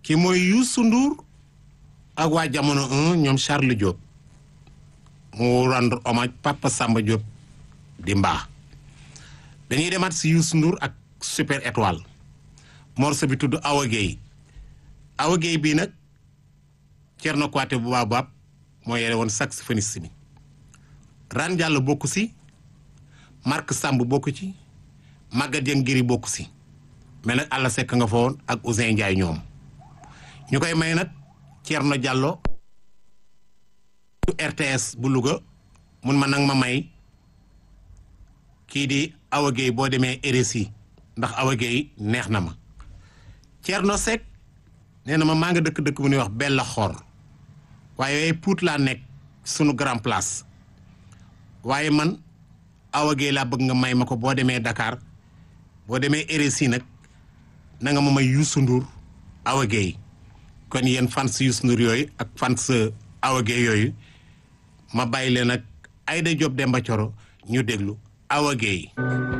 ki mooy Youssou Ndour ak waa jamono 1 ñoom Charles Diop mu rendre hommage Papa Samba Diop di mbaa dañuy demaat si Youssou Ndour ak Super Étoile morceau bi tudd Awa Gueye Awa Gueye bii nag Thierno Kouaté bu baax baab moo yore woon saxophoniste bi Ran Diallo bokku si Marc Samb bokku ci Maguette Dieng Giri bokku si mais nag Alla Seck nga fa woon ak Ousin Ndiaye ñoom ñu koy may nag Thierno Diallo RTS bu Louga mun ma nag ma may kii di Awa Gueye boo demee RSI ndax Awa Gueye neex na ma Thierno Seck nee na ma maa nga dëkk-dëkk bu ñuy wax Bella Xor waaye Pout laa nekk sunu grand place waaye man Awa Gueye laa bëgg nga may ma ko boo demee Dakar boo demee RSI nag na nga ma may Youssou Ndour Awa Gueye kon yéen fans Youssou Ndour yooyu ak fans Awa Gueye yooyu ma bàyyi leen ak Aïda Diop Demba Thioro ñu déglu Awa Gueye